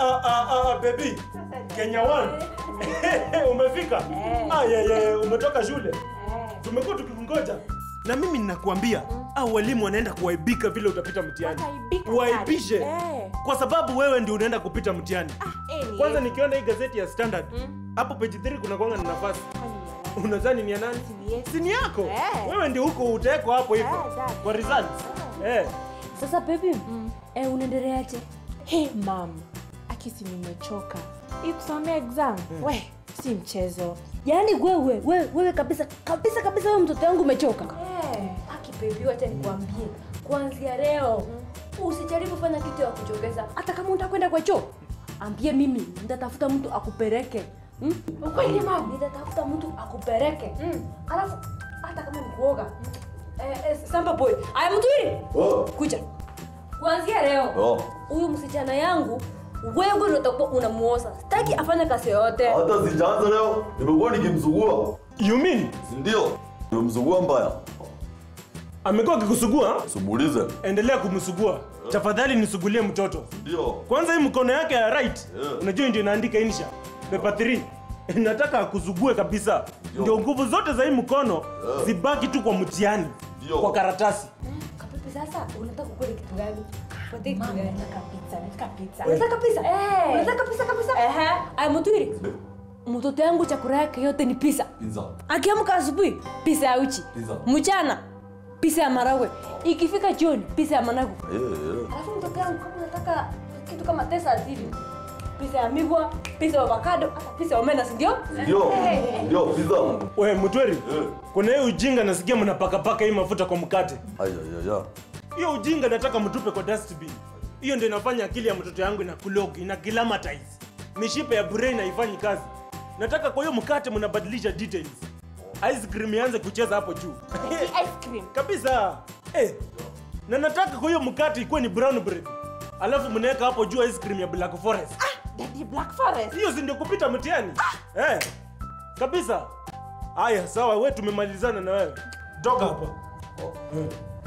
ah, ah, ah, baby. Kenya one. Umefika? Eh. Ah, yeah, yeah, umetoka shule. Eh. Tumekuwa tukikungoja. Na mimi ninakuambia, au walimu wanaenda kuwaibika vile utapita mtihani. Wataibika Waibishe. sana. Eh. Kwa sababu wewe ndio unaenda kupita mtihani. Ah, eh, ni Kwanza yeye. nikiona hii gazeti ya Standard, Mm. hapo page 3 kuna kwanga na nafasi. Kwani ni yeye? Unadhani ni ya nani? Si ni yeye. Si ni yako? Eh. Wewe ndio huko utawekwa hapo hivyo. Eh, that. Kwa results. Eh. Sasa baby, eh, unaendeleaje? Hey, mam akisi nimechoka hii kusomea exam we si mchezo Yaani wewe, wewe, wewe kabisa kabisa kabisa wewe mtoto wangu umechoka. Eh. Aki baby, wacha nikwambie. Kuanzia leo usijaribu fanya kitu ya kuchokeza. Hata kama utakwenda kwa choo, ambie mimi nitatafuta mtu akupeleke. Hmm? Ukweli, mama? Nitatafuta mtu akupeleke. Mm. Alafu hata kama ni kuoga. Eh, eh, Samba boy, aya mtwiri. Oh. Kuja. Kuanzia leo Oh. huyu msichana yangu wewe ndio utakuwa unamuosa. Sitaki afanye kazi yoyote. Hata sijaanza leo, nimekuwa nikimsugua. You mean Si ndio? Nimemsugua mbaya. amekuwa akikusugua? Simuulize. Endelea kumsugua. Tafadhali nisugulie mtoto. Ndio. Kwanza hii mkono yake ya right, Yeah. unajua ndio inaandika insha. Paper 3. Nataka akusugue kabisa. Ndio. Ndio nguvu zote za hii mkono Yeah. zibaki tu kwa mtihani. Ndio. Kwa karatasi. Kapepe sasa unataka kukula kitu gani? Unataka kitu Mama, gani? nataka pizza nataka pizza Unataka pizza? Eh. Unataka pizza kabisa? Ehe. Aya mtwiri. Mtoto yangu chakula yake yote ni pizza. Pizza. Akiamka asubuhi pizza ya uchi. Pizza. Mchana pizza ya maragwe. Ikifika jioni pizza ya managu. Eh, eh. Alafu mtoto yangu kama unataka kitu kama tesa hivi. Pizza ya migwa, pizza ya avocado, hata pizza ya omena, si ndio? Ndio. Ndio pizza. We mtweri, Eh. kuna hii ujinga nasikia mnapakapaka hii mafuta kwa mkate. Aya ya ya. Hiyo ujinga nataka mtupe kwa dustbin. Hiyo ndio inafanya akili ya mtoto yangu ina kulog, ina kilamatize. Mishipa ya brain haifanyi kazi. Nataka kwa hiyo mkate mnabadilisha details. Ice cream ianze kucheza hapo juu. ice cream Kabisa. Eh. Na nataka kwa hiyo mkate ikuwe ni brown bread. Alafu mnaweka hapo juu ice cream ya Black Forest. daddy black forest Hiyo si ndio kupita mtihani? Eh. Kabisa. Haya, sawa, wewe tumemalizana na wewe. Toka hapa. Eh.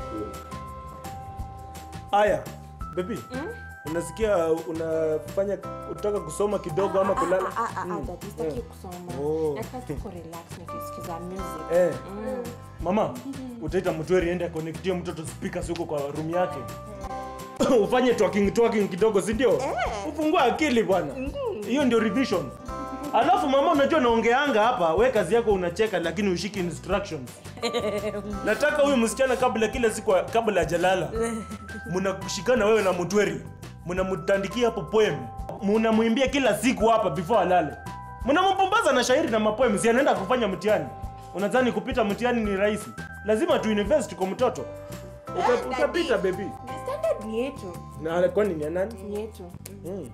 Haya, baby. Unasikia unafanya utaka kusoma kidogo ama kulala? Ah, ah, ah, ah, Mm. daddy sitaki kusoma Oh. nataka tu kurelax nikisikiza music Eh. Mm. Mama, utaita mtweri ende akonektie mtoto speakers huko kwa room yake. Ufanye talking talking kidogo, si ndio? Ufungue akili bwana. Hiyo ndio revision. Alafu mama, unajua naongeanga hapa, we kazi yako unacheka lakini ushiki instructions. Nataka huyu msichana kabla kila siku kabla hajalala. Mnakushikana wewe na mtweri. Mnamtandikia hapo poem. Mnamwimbia kila siku hapa before alale. Mnampumbaza na shairi na mapoem, si anaenda kufanya mtihani. Unadhani kupita mtihani ni rahisi? Lazima tu invest kwa mtoto. Uta, Daddy. utapita baby. The standard ni yetu Na kwani ni ya nani? ni yetu Mm.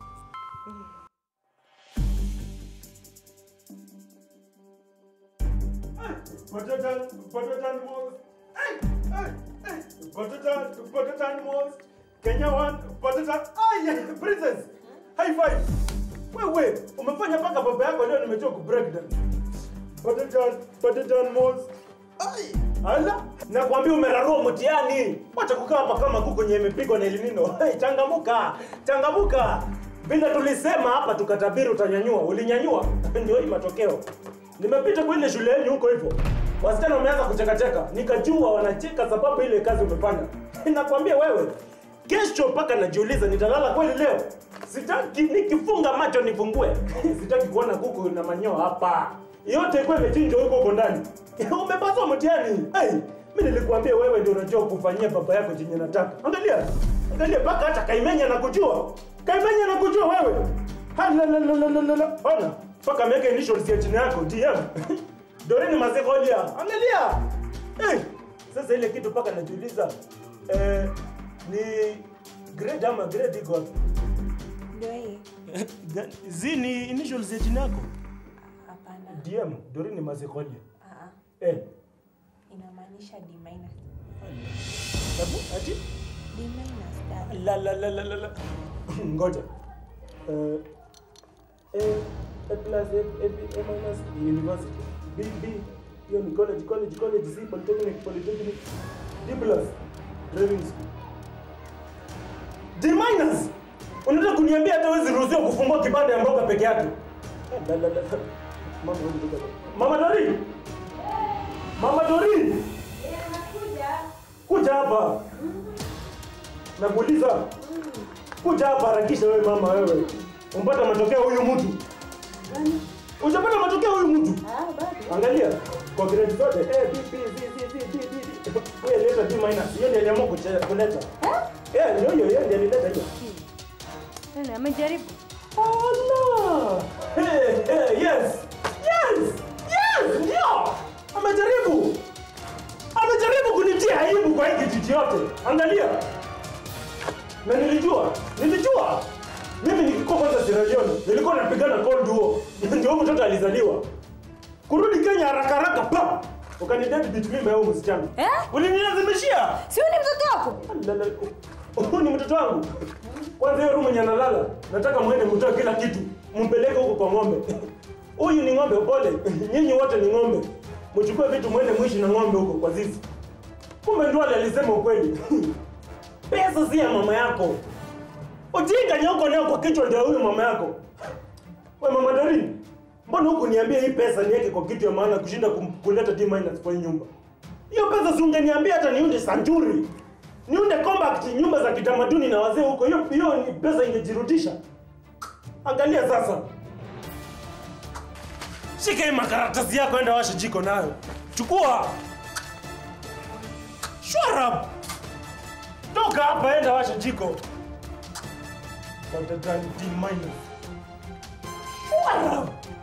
Potato, potato most. Hey, hey, hey. Potato, potato most. Kenya one, potato. Ay, princess. High five. Wewe, umefanya mpaka baba yako leo nimechoka ku break down. Potato, potato most. Ay, ala, nakwambia umerarua mtihani. Wacha kukaa hapa kama kuku yenye imepigwa na elinino. Hey, changamuka, changamuka. Vile tulisema hapa tukatabiri utanyanyua, ulinyanyua. Ndio hii matokeo. Nimepita kwa ile shule yenu huko hivyo. Wasichana wameanza kuchekacheka, nikajua wanacheka sababu ile kazi umefanya. Nakwambia wewe, kesho mpaka najiuliza nitalala kweli leo. Sitaki nikifunga macho nifungue. Sitaki kuona kuku na manyoa hapa. Yote ikuwa imechinjwa huko huko ndani. Umepaswa mtihani. Hey, mimi nilikwambia wewe ndio unajua kufanyia baba yako chenye nataka. Angalia. Angalia mpaka hata Kaimenya anakujua. Kaimenya anakujua wewe. Halalalalala. Ona, mpaka ameweka initials ya jina yako DM. Doreni Mazekolia. Angalia. Hey, sasa ile kitu mpaka najiuliza eh, ni grade ama grade iko wapi? ndio hii Ga- Zini initials ya jina yako? hapana DM, Doreni Mazekolia. Ah, ah. Eh, inamaanisha d minus hebu ati d minus daddy la la la la la la. Ngoja. Eh, A, A plus, A, A, B, A minus, university. B, B, hiyo ni college, college, college, C, polytechnic, polytechnic. D plus, driving school. D minus! Unataka kuniambia hata huwezi ruhusiwa kufungua kibanda ya mboga peke yake? La, la, la. Mama, hebu toka. Mama Dorin. Mama Dorin. Kuja hapa. Nakuuliza. Kuja hapa harakisha wewe mama wewe. Umpata matokeo huyu mtu. Ujapata matokeo huyu mtu. Angalia kwa grade zote A B B C C D D D. D. Wewe leta D minus. Yeye ndiye aliamua kuche- kuleta. Eh, ndio hiyo yeye ndiye alileta hiyo. Nani amejaribu? Allah! Hey, hey, yes! Yes! Yes! Ndio! Amejaribu! Amejaribu kunitia aibu kwa hii kijiji yote. Angalia. Na nilijua, nilijua. Mimi nikikuwa kwanza Sierra Leone, nilikuwa napigana Cold War. Ndio huyu mtoto alizaliwa. Kurudi Kenya haraka haraka pa. Ukanidate beat mimi au msichana. Eh? Ulinilazimishia. Si huyu ni mtoto wako? Lala, Huyu ni mtoto wangu. Kwanza hiyo room yenye analala, nataka muende mtoe kila kitu, mpeleke huko kwa ng'ombe. Huyu ni ng'ombe, pole. Nyinyi wote ni ng'ombe. Mchukue vitu muende mwishi na ng'ombe huko kwa zizi. Kumbe Ndwale alisema ukweli. Pesa si ya mama yako. Ujinga nyoko nayo kwa kichwa ndio huyu mama yako. We mama Dorin, mbona huku niambia hii pesa niweke kwa kitu ya maana kushinda kum- kuleta D minus kwa hii nyumba? Hiyo pesa si ungeniambia hata niunde sanjuri. Niunde compact nyumba za kitamaduni na wazee huko. Hiyo hiyo ni pesa ingejirudisha. Angalia sasa. Shika hii makaratasi yako enda washe jiko nayo. Chukua. Shut up. Toka hapa enda washe jiko. Watatani D minus. Shut up.